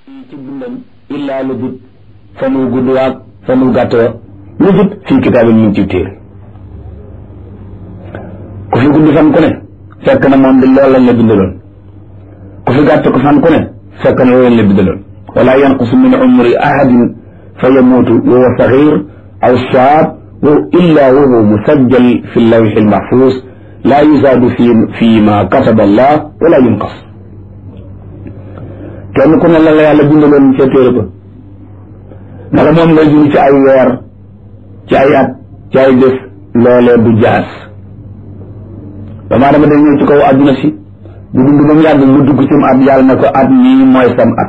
ci dundam illaa lu dut fa mu gudd waag fa mu gàtt wa lu dut fii kitaabin ñu ngi ci téere ku fi gudd fan ku ne fekk na moom di loolu lañ la bindaloon ku fi gàtt ko fan ku ne fekk na loolu lañ la bindaloon wala yanqusu min umri ahadin fa yamuutu wa huwa saxiir aw shaab wa illa wa huwa musajjal fi lawxi almaxfuus laa yuzaadu fi fi ma kataba allah wala yunqas kenn ku ne la la yàlla bindaloon ca téere ba naka moom ngay dund ci ay weer ci ay at ci ay bés loolee du jaas damaa dama day ñëw ci kaw àdduna si bu dund ba mu yàgg mu dugg ci mu at yàlla na ko at mii mooy sam at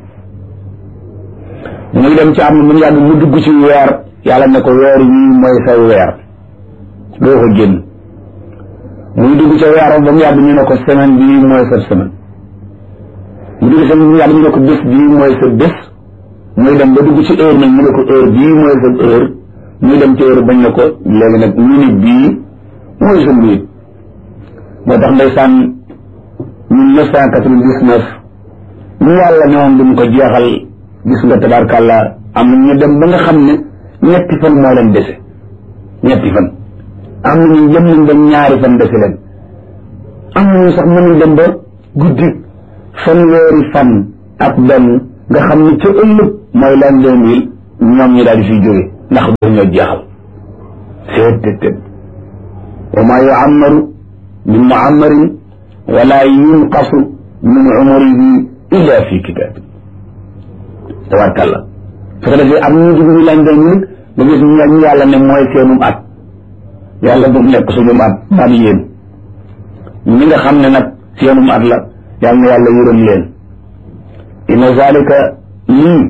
muy dem ci am mu yàgg mu dugg ci weer yàlla ne ko weer yii mooy sa weer doo ko génn muy dugg ca weer ba mu yàgg ñu ne ko semaine bii mooy sa semaine mu dugg sa mu yàgg ñu ne ko bés bii mooy sa bés muy dem ba dugg ci heure nag ñu ne ko heure bii mooy sa heure muy dem ci heure bañ ne ko léegi nag minute bii mooy sa minute moo tax ndeysaan mille neuf cent quatre-vingt-dix-neuf ñu yàlla ne woon duñ ko jeexal gis nga tabaarkàlla am na ñu dem ba nga xam ne ñetti fan moo leen dese ñetti fan am na ñu jëm nañ ba ñaari fan dese leen am na ñu sax mënuñ dem ba guddi fanweeri fan ak benn nga xam ne ca ëllëg mooy l'an deux mille ñoom ñi daal di fiy jóge ndax ba ñoo jeexal seet tët tët wa maa yuammaru min muammarin wala yunqasu min umrihi illa fi kitaab tabarkàlla su ko defee am ñu dugg ñu l'an deux mille nga gis ñu yàlla ne mooy seenum at yàlla bu nekk suñum at am yéen ñi nga xam ne nag seenum at la yàlla na yàlla yërëm leen inna zalika lii